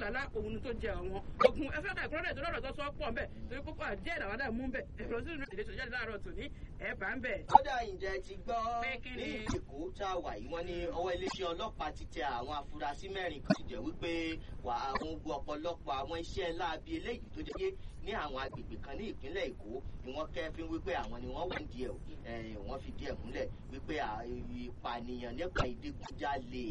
làlá òun tó jẹ àwọn ogun ẹ fẹ́ ká ìkúrọ́dẹ̀ tó lọ́rọ̀ tó sọ pọ̀ ńbẹ̀ torí kókó àdíẹ̀ làwọn náà mú ńbẹ̀ ẹ̀rọ sínú ìdílé tó jáde láàárọ̀ tòní ẹ̀ bá ń bẹ̀. kódà ǹjẹ́ ti gbọ́ Pé kí ní ni? èkó tá a wà yìí wọ́n ní ọwọ́ iléeṣẹ́ ọlọ́pàá ti tẹ àwọn afurasí mẹ́rin kan sì jẹ́ wípé wà àwọn ogun ọ̀pọ̀lọpọ̀ àwọn iṣẹ́ láabi eléyìí tó jẹ́ pé ní àwọn agbègbè kan ní ìpínlẹ̀ èkó ni wọ́n kẹ́fín wípé àwọn ni wọ́n wà ní díẹ̀ o Eh, wọ́n fi díẹ̀ múlẹ̀ wípé à- ìpànìyàn nípa ìdigunjalè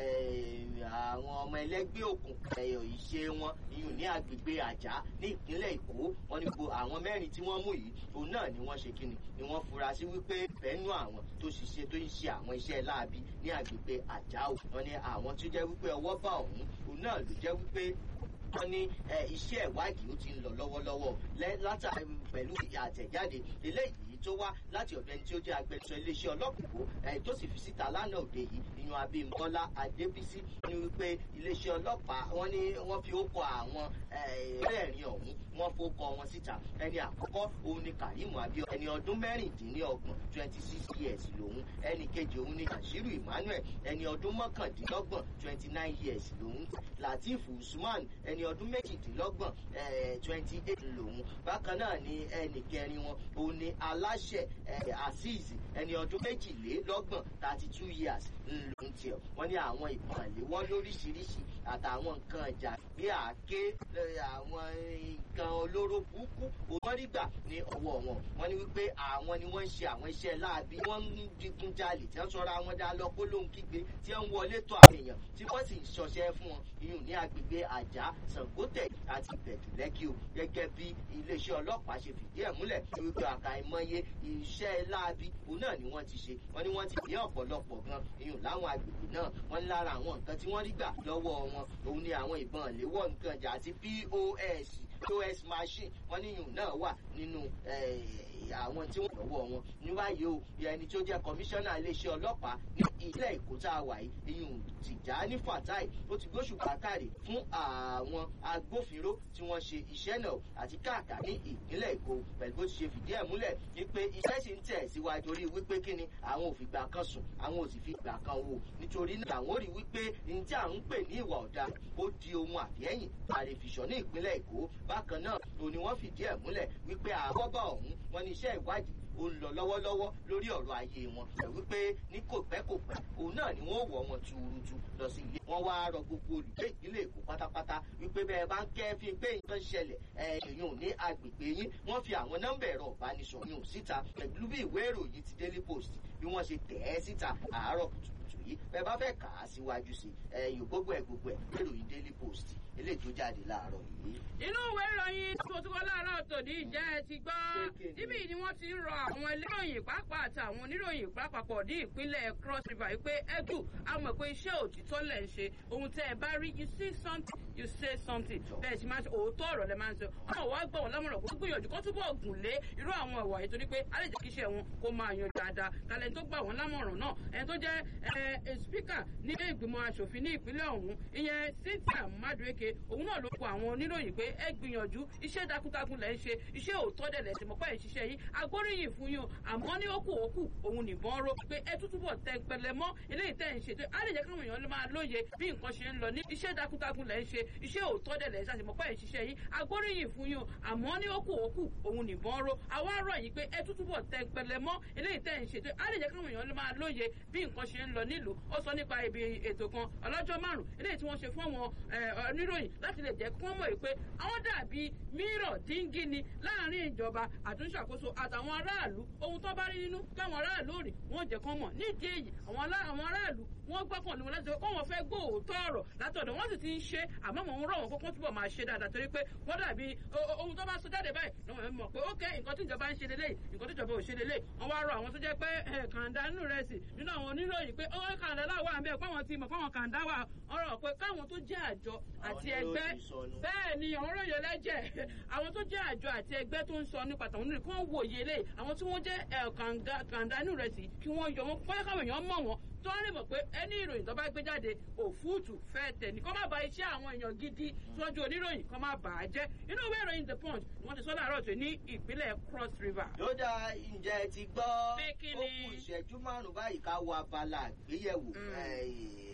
eh, àwọn ọmọ ẹlẹ́gbẹ́ òkùnkùn ẹ̀yọ̀ ìṣe wọn iyùn ní agbègbè àjà ní ìpínlẹ̀ èkó wọ́n ní gbogbo àwọn mẹ́rin tí wọ́n mú yìí òun náà ni wọ́n ṣe kíni ni wọ́n fura sí wípé bẹ́ẹ̀nù àwọn tó ṣiṣẹ́ tó ń ṣe àwọn iṣẹ́ láabi ní agbègbè àjà o wọ́n ní àwọn tó jẹ́ wípé ọwọ́ bá ọ̀hún òun náà ló jẹ́ wípé wọ́n ní ẹ, iṣẹ́ ìwádìí ó ti ń lọ lọ́wọ́lọ́wọ́ lẹ́- látàrí pẹ̀lú àtẹ̀jáde eléyìí tó wá láti ọ̀dọ̀ ẹni tí ó jẹ́ agbẹnusọ iléeṣẹ́ ọlọ́pàá ẹ̀ tó sì fi síta lánàá òde yìí ìyún abímbọ́lá adébísí ní wípé iléeṣẹ́ ọlọ́pàá wọ́n ní wọ́n fi ókọ àwọn ẹ̀ẹ́rìn ọ̀hún wọ́n fókọ wọn síta ẹni àkọ́kọ́ òun ni karimu abiola ẹni ọdún mẹ́rìndínlọ́gbọ̀n twenty six years lòun ẹni kejì òun ni bashiru emmanuel ẹni ọdún mọ́kàndínlọ́gbọ̀n twenty nine years lòun lateef usman ẹni ọdún méjìdínlọ́gbọ̀n twenty eight lòun bákan náà ni ẹnì kẹrin wọn òun ni aláṣẹ eh, azeez ẹni ọdún méjìlélọ́gbọ̀n thirty two years lòun tiẹ̀ wọ́n ní àwọn ìbọn ìléwọ́ lóríṣiríṣi àtàwọn nǹkan ìjà bí àáké eh, àwọn nǹkan olóró burúkú wọ́n rí gbà ní ọwọ́ wọn wọ́n ní wípé àwọn ni wọ́n ń ṣe àwọn iṣẹ́ láabi wọ́n ń digunjalè tí wọ́n sọra wọn dá lọ kólóhùn kígbe tí wọ́n ń wọlé tó àwọn èèyàn tí wọ́n sì ń ṣọṣẹ́ fún wọn iyùn ní agbègbè àjà sàngótẹ̀ àti ìbẹ̀dùlẹ́kì o gẹ́gẹ́ bí iléeṣẹ́ ọlọ́pàá ṣe fìdí ẹ̀ múlẹ̀ wípé àkàìmọye iṣẹ́ láabi òun náà ni wọ́n ti ṣe wọ́n ní wọ́n ti ní ọ̀pọ̀lọpọ̀ gan iyùn láwọn agbègbè náà wọ́n ní lára àwọn nǹkan tí wọ́n rí gbà lọ́wọ́ wọn òun ni àwọn ìbọn ìléwọ́ nǹkan ìjà àti pos pos machine wọ́n ní iyùn náà wà nínú eh, àwọn tí wọ́n lọ́wọ́ wọn ní báyìí o ẹni tí ó jẹ́ kọmíṣánná iléeṣẹ́ ọlọ́pàá ní ilé èkó tá a wà yìí iyùn tìjàní fatai ó ti gbóṣù pàkàrè fún àwọn agbófinró tí wọ́n ṣe iṣẹ́ náà àti káàkà ní ìpínlẹ̀ èkó pẹ̀lú bó ti ṣe fìdí ẹ̀ múlẹ̀ wípé iṣẹ́ sì ń tẹ̀ síwájú orí wípé kí ni àwọn ò fi gbà kan sùn àwọn ò sì fi gbà kan wò nítorí náà àwọn ò rí wípé ní tí à ń pè ní ìwà ọ̀daràn ó di ohun àfihẹ́yìn àrèfìṣọ́ ní ìpínlẹ̀ èkó bákan náà òní wọ́n fìdí ẹ̀ múlẹ̀ wípé àkọ́bà ọ̀hún wọn ní iṣẹ́ ìwádìí ó ń lọ lọ́wọ́lọ́wọ́ lórí ọ̀rọ̀ ayé wọn ẹ̀ wípé ní kò pẹ́ kò pẹ́ òun náà ni wọ́n wọ̀ wọn tuurutu lọ sí ilé wọn wá rọ gbogbo olùgbé ìpínlẹ̀ èkó pátápátá wípé bẹ́ẹ̀ bá ń kẹ́fín pé nǹkan ṣẹlẹ̀ ẹ̀yìn ní agbègbè yín wọ́n fi àwọn nọ́mbà ẹ̀rọ ìbánisọ̀rọ̀ yìí síta pẹ̀lú bí ìwé ìròyìn ti daily post bí wọ́n ṣe tẹ̀ ẹ́ síta àárọ̀ kùtùkùtù yìí bẹ́ẹ̀ bá fẹ́ kà á síwájú sí ẹ̀yìn gbogbo ẹ̀ gbogbo ẹ̀ ìròyìn daily post eléyìí tó jáde láàárọ̀ yìí. inú ìwé ìròyìn tó tó kọ́ láàárọ̀ tòní ìjẹ́ ẹ ti gbọ́ níbí ni wọ́n ti ń rọ àwọn eléròyìn pàápàá àti àwọn oníròyìn pàápàá ní ìpínlẹ̀ cross river wípé ẹ̀dùn a mọ̀ pé iṣẹ́ òtítọ́ lẹ̀ ń ṣe ohun tẹ́ ẹ bá rí you see something you say something bẹ́ẹ̀ sì máa ń ṣe òótọ́ ọ̀rọ̀ lẹ máa ń sọ ọmọ wa gbọ́ wọn lámọ̀ràn kó gbìyànjú kó túbọ̀ gùn lé irú àwọn ìwà yìí torí pé a lè jẹ́ kí iṣẹ́ wọn kó máa yan dáadáa kálẹ̀ tó gbà wọ́n lámọ̀ràn náà ẹni tó jẹ́ speaker ní ìgbìmọ̀ asòfin ní ìpínlẹ̀ ọ̀hún ìyẹn cynthia madueke òun náà ló kọ àwọn oníròyìn pé ẹ gbìyànjú iṣẹ́ takuntakun lẹ́ ń ṣe iṣẹ́ òótọ́ dẹ̀ lẹ́ ti mọ̀ pé ẹ̀ ṣiṣẹ́ yìí agbóríyìn fún yín o àmọ́ ní ó kù ó kù òun nìbọn ró pé ẹ tún túbọ̀ tẹ pẹlẹ mọ́ eléyìí tẹ́ ń ṣe á lè jẹ́ káwọn èèyàn máa lóye bí nǹkan ṣe ń lọ ní iṣẹ́ takuntakun lẹ́ ń ṣe iṣẹ́ òótọ́ dẹ̀ lẹ́ ń ṣàṣemọ̀ pé ẹ̀ ṣiṣẹ́ yìí agbóríyìn fún yín o àmọ́ ní ó kù ó kù òun nìbọn ró àwa rọ̀ yìí pé ẹ tún túbọ̀ tẹ pẹlẹ mọ́ eléyìí tẹ́ ń ṣe á lè jẹ́ káwọn èèyàn máa lóye bí nǹkan ṣe ń lọ nílùú ó sọ nípa ibi ètò kan ọlọ́jọ́ márùn-ún eléyìí tí wọ́n ṣe fún àwọn oníròyìn láti lè jẹ́ kí wọ́n mọ̀ pé àwọn dàbí mírọ̀ díngí ni láàrin ìjọba àtúnṣàkóso àtàwọn aráàlú ohun tó bá rí nínú káwọn aráàlú rè wọ́n jẹ́ kán mọ̀ nídìí èyí àwọn aráàlú wọ́n gbọ́kàn lé wọn láti sọ pé wọ́n fẹ́ gbọ́ òótọ́ ọ̀rọ̀ látọ̀dọ̀ wọ́n sì ti ń ṣe àmọ́ mò ń rọ̀ wọ́n kókó túbọ̀ máa ṣe dáadáa torí pé wọ́n dàbí ohun tó bá sọ jáde báyìí lọ́wọ́ ẹ̀ mọ̀ pé ókè nǹkan tí ìjọba ń ṣe lélẹ̀ nǹkan tí ìjọba ò ṣe lélẹ̀ wọ́n wá rọ àwọn tó jẹ́ pé kàńdá nínú rẹ̀ sì nínú àwọn oníròyìn pé ó kàńdá láwọ̀ àmì ẹ̀ pàwọn ti mọ̀ pàwọn kàńdá wà ọ̀rọ̀ pé káwọn tó jẹ́ àjọ àti ẹgbẹ́ bẹ́ẹ̀ ni àwọn ròyìn lẹ́jẹ̀ àwọn tó jẹ́ àjọ àti ẹgbẹ́ tó ń sọ nípa tàwọn oníròyìn kí wọ́n wòye lé àwọn tí wọ́n jẹ́ kàńdá nínú rẹ̀ sì kí wọ́n yọ wọn fọ́yẹ́ káwọn èèyàn mọ̀ wọn tó ń rìn mọ̀ pé ẹni ìròyìn tó bá gbé jáde òfúùtù fẹ́ tẹ̀ ní kó má ba iṣẹ́ àwọn èèyàn gidi síwájú oníròyìn kó má bà á jẹ́ inú ìwé ìròyìn the punch ni wọ́n ti sọ láàárọ̀ tó ní ìpínlẹ̀ cross river. yóò dá ǹjẹ́ ti gbọ́ Pé kí ó ni? kù ìṣẹ́jú márùn-ún báyìí ká wo abala àgbéyẹ̀wò